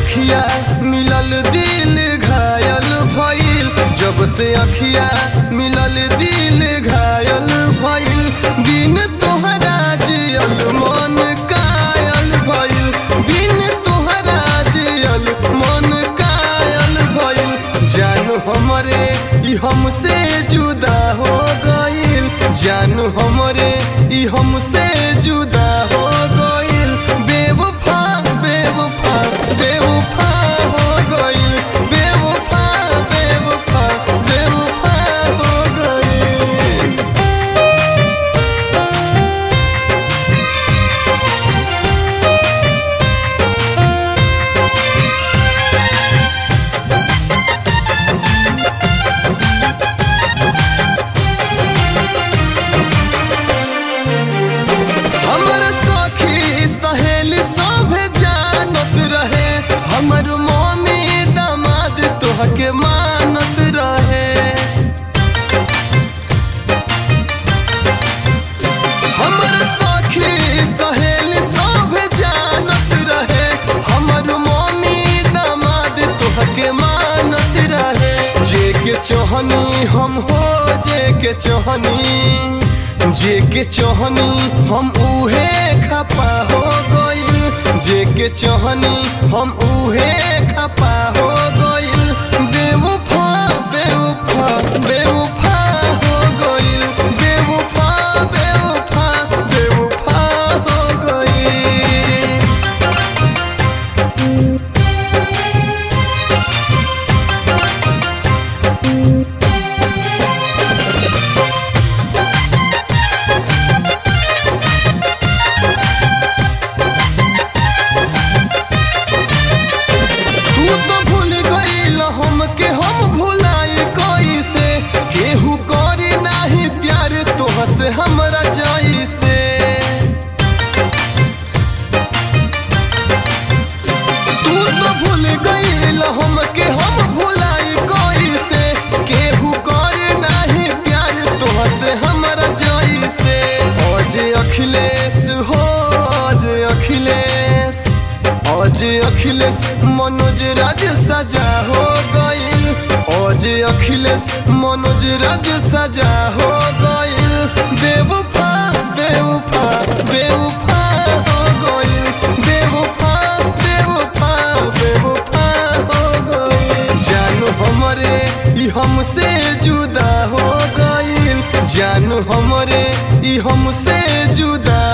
अखिया मिलल दिल घायल भइल जब से अखिया मिलल दिल घायल भइल बिन तोहरा जियल मन कायल भइल बिन तोहरा जियल मन कायल भइल जानू हमरे ई हमसे जुदा हो गइल जानू हमरे ई हमसे जुदा हो गइल बेवफा बेवफा बेवफा हो गइल बेवफा बेवफा बेवफा हो गइल हमर सखी सहेली सभे जानत रहे हमर मम्मी दामाद तोहके मानत रहे हमर सखी सहेली सभे जानत रहे हमर मम्मी दामाद तोहके मानत रहे जे के चोहनी हम हो जे के चोहनी जे के चोहनी हम उहे खपा हो गइल जे के चोहनी हम उहे खपा हो गइल बेवफा बेवफा बेवफा हो गइल बेवफा बेवफा बेवफा हो गइल तू तो भूल गईल हमके हम भुलाई कैसे केहू करे नाही प्यार तोह से हमरा जैसे तू तो भूल गईल हमके हम भुलाई कैसे केहू करे नाही प्यार तोह से हमरा जैसे आज अखिलेश हो आज अखिलेश आज अखिलेश मनोज राज सजा हो गइल आज अखिलेश मनोज राज सजा हो गइल बेवफा बेवफा बेवफा हो गइल बेवफा बेवफा बेवफा हो गइल जानू हमरे ई हमसे जुदा हो गइल जानू हमरे ई हमसे जुदा